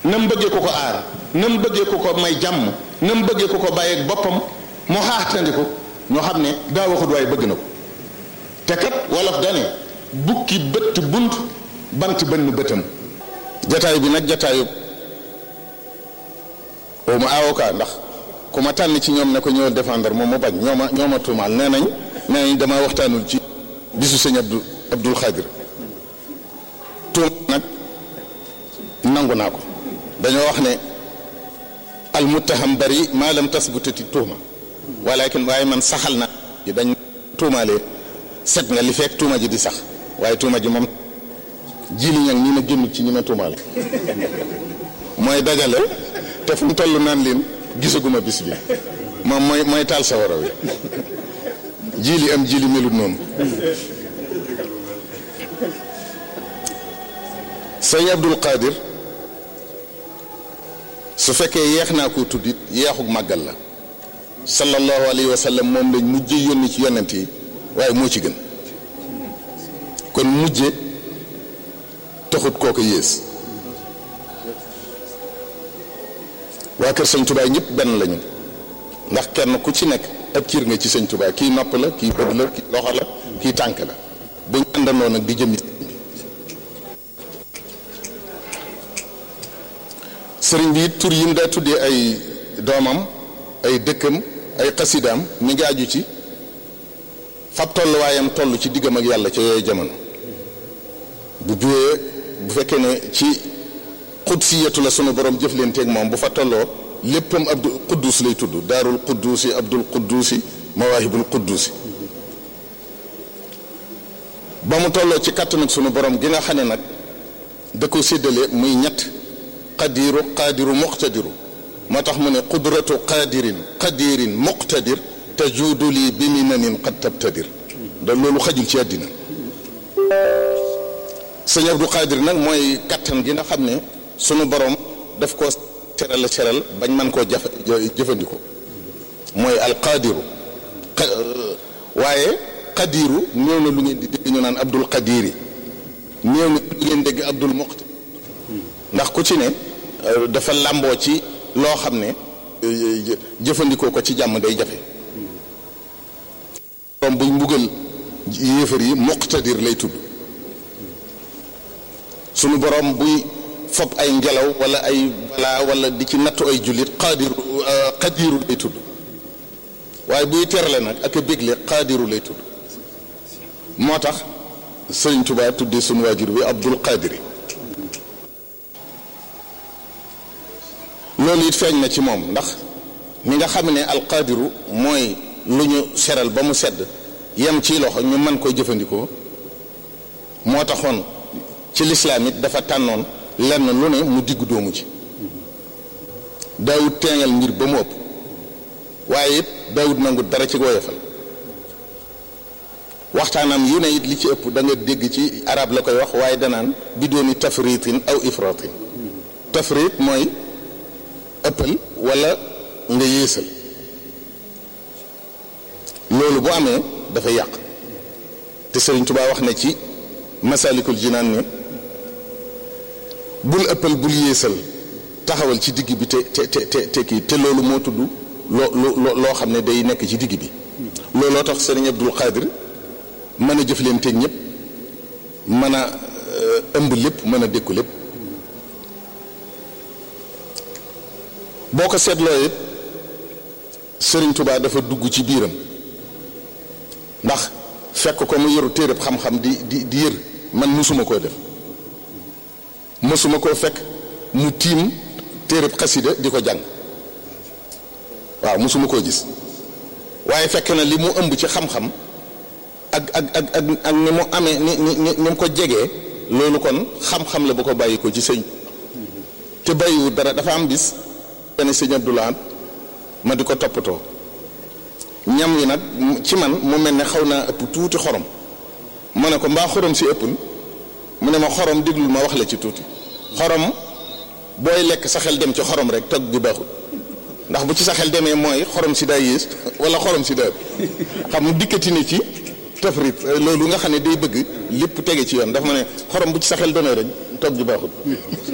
na mu bëggee ko ko aar na mu bëggee ko ko may jàmm na mu bëggee ko ko bàyyeeg boppam mu xaaxtandi ko ñoo xam ne daa waxut waaye bëgg na ko te kat wolof dane bukki bëtt bunt bant bënn bëtam jataay bi nag jataayu au ma avocat ndax ku ma tànn ci ñoom ne ko ñëwal défendre moom mu bañ ñoo ma ñoo ma tuumaal nee nañ nee nañ dama waxtaanul ci bisu sëñ Abdou Abdul Xaadir tuuma nag nangu naa ko dañoo wax ne al muttaham bari maa lam tasbutati tuuma walakin waaye man saxal na ji dañ tuumaalee set nga li fekk tuuma ji di sax waaye tuuma ji moom jili ñag ñi ma génn ci ñi ma tuumaale mooy dajale te fu mu toll naan leen gisaguma bis bi moom mooy mooy taal sa waro wi jili am jili melut noonu sëñ Abdul Qadir su fekkee yeex naa ko tuddit yeexug màggal la sallallahu alayhi wa sallam moom lañ mujje yónni ci yonent yi waaye moo ci gën kon mujje taxut kooku yées waa kër sëñ Tuubaa ñëpp benn lañu ndax kenn ku ci nekk ab ciir nga ci sëñ Tuubaa kii nopp la kii bët la kii loxo la kii tànk la bu ñu àndandoo nag di jëmmi sëriñ bi tur yi mu daa tuddee ay doomam ay dëkkam ay xasidaam mi ngi aju ci fab tolluwaayam toll ci diggam ak yàlla ca yooyu jamono bu juyee bu fekkee ne ci xudsiyatu la sunu borom jëflanteeg moom bu fa tolloo léppam abdul quddus lay tudd daarul quddusi abdul quddusi mawaahibul quddusi ba mu tolloo ci kàttan ak sunu borom gi nga xam ne nag da ko séddale muy ñett qadiru qaadiru muqtadiru moo tax mu ne qudratu qaadirin qadirin muqtadir tajuudu lii bi minanin qad tabtadir da loolu xajul ci àddina sëñ Abdou Qadir nag mooy kattan gi nga xam ne sunu borom daf ko seral seral bañ man koo jafe jëfandikoo mooy alqadiru waaye qadiru néew na lu ngeen di dégg ñu naan Abdul Qadiri néew na lu ngeen dégg Abdul Muqtadir ndax ku ci ne dafa làmboo ci loo xam ne jëfandikoo ko ci jàmm day jafe borom buñ mbugal yéefar yi muqtadir lay tudd sunu borom buy fob ay ngelaw wala ay balaa wala di ci nattu ay jullit qaadiru qadiru lay tudd waaye buy terale nag ak a bégle qaadiru lay tudd moo tax sëriñ Tuubaa tuddee sunu waajur bi Abdul Qadiri loolu it feeñ na ci moom ndax ni nga xam ne alqaadiru mooy lu ñu seral ba mu sedd yem ci loxo ñu mën koy jëfandikoo moo taxoon ci lislaam it dafa tànnoon lenn lu ne mu diggu doomu ci daawut teengal mbir ba mu ëpp waaye it daawut nangu dara ci woyofal waxtaanam yu ne it li ci ëpp da nga dégg ci arab la koy wax waaye danaan bi dooni tafritin aw ifratin tafrit mooy ëppal wala nga yéesal loolu bu amee dafa yàq te Sëriñ Tuubaa wax na ci masalikul jinaan ne bul ëppal bul yéesal taxawal ci digg bi te te te te kii te loolu moo tudd loo loo loo xam ne day nekk ci digg bi looloo tax Sëriñ Abdul Xaadir mën a jëflanteeg ñëpp mën a ëmb lépp mën a dékku lépp boo ko seetloo it Sëriñ Tuubaa dafa dugg ci biiram ndax fekk ko mu yoru téereb xam-xam di di di yër man musuma koo def musuma koo fekk mu tiim téereb xasida di ko jàng waaw musuma koo gis waaye fekk na li mu ëmb ci xam-xam ak ak ak ak ak ni mu amee ni ni ni mu ko jegee loolu kon xam-xam la bu ko bàyyi ko ci sëñ te bàyyiwu dara dafa am bis benn sëñ Abdoulaye ma di ko toppatoo ñam wi nag ci man mu mel ne xaw naa ëpp tuuti xorom ma ne ko mbaa xorom si ëppul mu ne ma xorom déglul ma wax la ci tuuti xorom booy lekk sa xel dem ci xorom rek togg gi baaxul ndax bu ci sa xel demee mooy xorom si daa yées wala xorom si daa xam mu dikkati ne ci tafrit loolu nga xam ne day bëgg lépp tege ci yoon dafa ma ne xorom bu ci sa xel demee rek togg gi baaxul